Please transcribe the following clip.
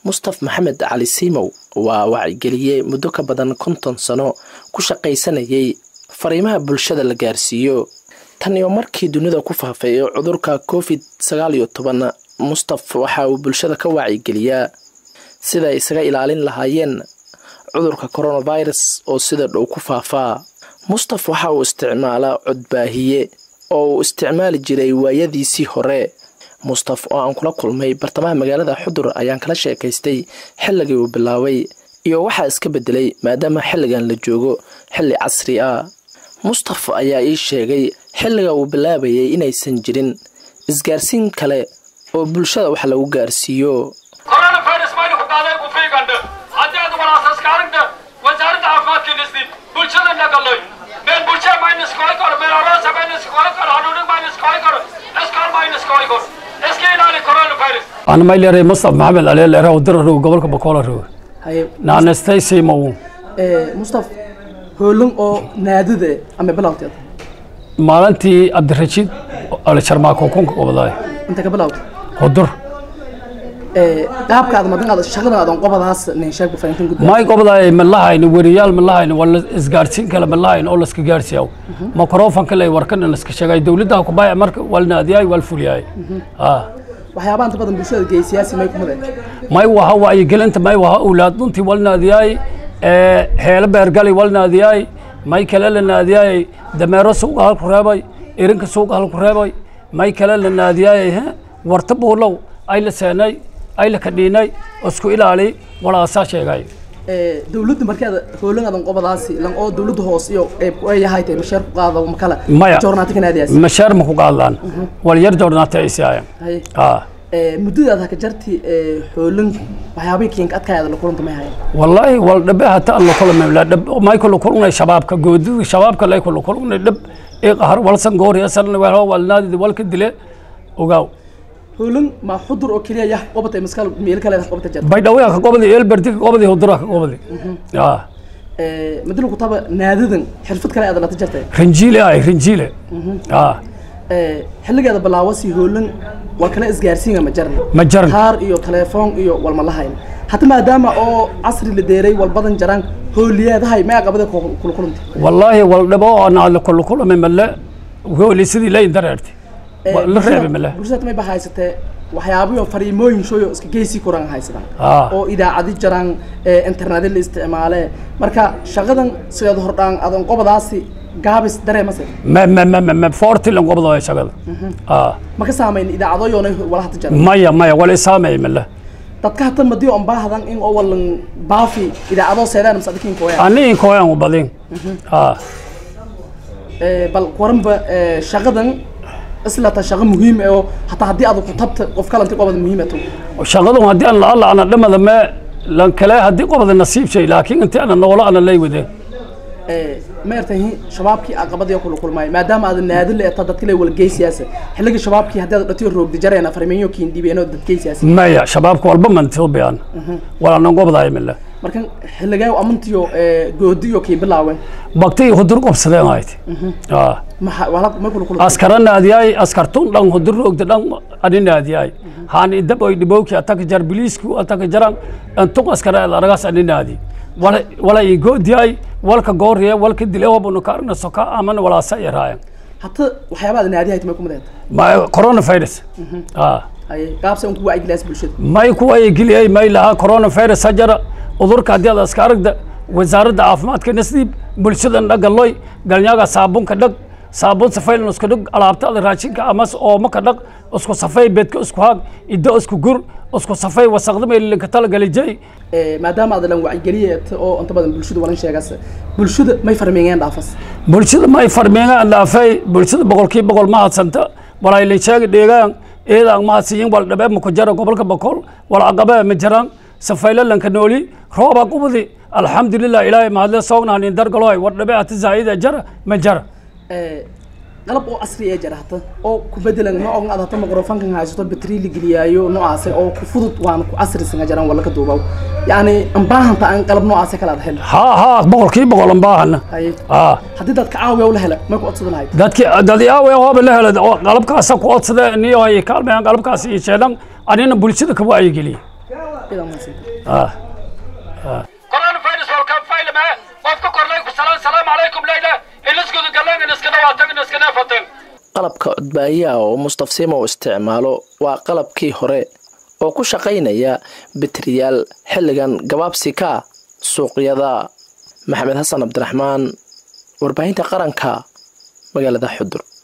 mustaf maxamed cali siimow waa wacigeliye muddo ka badan konton sano ku shaqaysanayay fariimaha bulshada la gaarsiiyo tan iyo markii dunida ku faafay cudurka covid sagaal iyo toban mustaf waxa uu bulshada ka waacigeliyaa sida ay isaga ilaalin lahaayeen cudurka coronavirus oo sida dhow ku faafaa mustaf waxa uu isticmaalaa codbaahiye oo uu isticmaali jiray waayadiisii hore mustaf oo aan kula kulmay bartamaha magaalada xudur ayaan kala sheekaystay xilligii uu bilaabay iyo waxaa iska bedelay maadaama xilligan la joogo xilli casri ah mustaf ayaa ii sheegay xilliga uu bilaabayay inaysan jirin isgaarsiin kale oo bulshada wax lagu gaarsiiyo coronavirus maynu ku qaaday ku fiigandhe haddii aad walaasaskaaringde wasaaradda caafimaadkii nisdib bulshada nagaloy meel bulsha maynu iskooy karo meel aroosa maynu iskooy karo hanuunig maynu iskooy karo iskool maynu iskooy karo iska ilaali coronavirus أنا ما لي مصطفى محمد علي اللي راهو در رو قبل كبكولا رو haye نانا ستيسي مو mustaf hoolin oo naadide ama bilowteed maalintii cabdirashiid ale sharmaako kunka qobadaay inta ka bilowda qodur qaabka aad madan aad shaqadan aadan qobadaas nin sheegba farintan gudba may qobadaay ma lahayni weriyaal ma lahayni wala isgaarsiin kale ma lahayni oo laska gaarsiiyaw makrofanka lay warkan laska sheegay dowladda ku baay marka walna adiyay wal fuliyay ah waxyaabaha inta badan bulshada geey siyaasi may ku mudeen may waha wacyigelinta may waha awlaad duntii wal naadiyay heelo beergali wal naadiyay may kale la naadiyay dameero suuqa halku reebay irinka suuqa halku reebay may kale la naadiyay warta buulow ay la seenay ay la kadhiinay isku ilaali walaasaa sheegay dowladda markaad hoolin aadan qobadaasi lan oo dowladda hoos iyo qeyb ay yahay tay masheer ku qaado ma kala Maya. joornaati ka naadiyaas mashaar ma ku qaadlaan wal yar joornaata ay siiyaan haye ah muddadaad haka jarti hoolin waxyaabay kiinka adkaayada la kulanta may hayan والله والدب حتى الله كل ما لا دب ما يكون كل شباب كجود شباب كلا يكون كل دب إيه قهر ولا سنجور يا سن ولا والنادي ولا كدلة وقاو hoolin ma xudur oo keliya yah qobatay maskal meel kale qobata jarta بيدوي قبضي إيه البرتي قبضي هدرة قبضي آه madilu ku taba naadadan xirfad kale aad la jartay رنجيلة هاي رنجيلة آه xilligeeda bilaawasi hoolin waa kala isgaarsiinga ma jarna مجرن kaar iyo telefoon iyo walma lahayn hata maadaama oo casri la deeray walbadan jaraan hooliyeedahay may aqabada kula kulantay والله والدب أنا على كل كل من ملا وهو اللي سيدي لا يندرت لا رأي ملا bulshada may ba haysatee waxyaabayo fariimooyin shooyo iska geysi kuraan haysadaan آه oo idaacadi jaraan ee internet la isticmaale marka shaqadan sideed hordhaan adan qobadaasi gaabis dareemase ما ما ما ما ما فورتي لهم قبضوا يا شغل آه ma ka saamayn idaacadooyoonay wala hata jaran مايا مايا ولا سامي ملا dadka hata madiyo on baahdan in oo walan baafi idaacadoo seedaan mase adikin kooya أنا كوين وبعدين آه bal waranba ee, shaqadan islata shaqo muhiim ah oo hataa haddii aad ku tabta qof kalanti qobada muhiimato shaqadu haddii aan la ana dhamada me lan kale haddii qobada nasiib shay laakiin intii ana noolo ana lay wade ma ertahi shabaabkii aqabadii kula kulmaay maadaama aad naadin leeta dadka lay walgey siyaasa xilligii shabaabkii haddii aad dhatiyo roogdi jareena farmeeyo kiin dhibeeno dadkey siyaasa maya shabaabka walba mantoobiyan walaanan qobdaay mile markan xilligee amantiyo goodiyo kii bilaawen bagtay hudur qobsadeen ahayd maxa wala ma kula kula askara naadiyay askartun dhan hudur roogda dhan ani naadiyay haan idab oy dhibowki ataka jar biliisku ataka jaran antuq askara aragaas ani naadi wala wala i goodiyay walka gooriye walka dile wabunu ka arna soka amana walaasa yaraayan hata waxyaabaad naadiyahay timay kumadeed ma coronavirus ah haye qaabsa unku wacyigilaas bulshada may kuwa geliyay may lahaa coronavirus hajara udurka haddii aad iska aragda wasaaradda caafimaadka nasdiib bulshadan dhagaloy galnyaaga saabunka dhag saabun safaylan isku dhag alaabtada raashinka amas ooma ka dhaq isku safay beedka isku haag iddo isku gur isku safay wasaqda meelilinka talagalijay maadaama aad lan wacyigeliye oo inta badan bulshada walan sheegaas bulshada may farmeeyeen dhaafas bulshada may farmeegaan dhaafay bulshada boqolkiiba boqol ma hadsanta walaylin sheegi dheegaan eedaan ma hadsiyin wal dhabe ma ku jara gobolka boqol wal aqabe ma jiraan safaylalanka nooli roobaa qubadi alxamdulilah ilaahay mahadle soognaanin dargaloy war dhabe ati zaa'ida jara ma jara qalab oo casri ee jira hata oo ku bedelan ma ogan aad hata microfonkan haysato batri la geliyaayo noocaas oo ku fudud waana ku casrisan jiraan wala ka duubaw yani aan baahanta aan qalab noocaas kala aad hel haa haa boqolkiiba boqol aan baahana haye haa haddii dadka caawiya la hela ma ku codsadan lahayd dadki dadi aawe hooba la hela oo qalabkaasa ku codsada niyo ay kaalmayaan qalabkaas iyo sheelan anina bulshada ka wacyigeliye ah corona virus walka faylame qofka korlay ku salaan salaamu calaykum leyla iliskudu galeen in iska dhawaatan in iska neefateen qalabka codbaayaha oo mustafsiimo u isticmaalo waa qalabkii hore oo ku shaqaynaya bitriyaal xilligan gabaabsi ka suuqyada maxamed xasan cabdiraxmaan warbaahinta qaranka magaalada xudur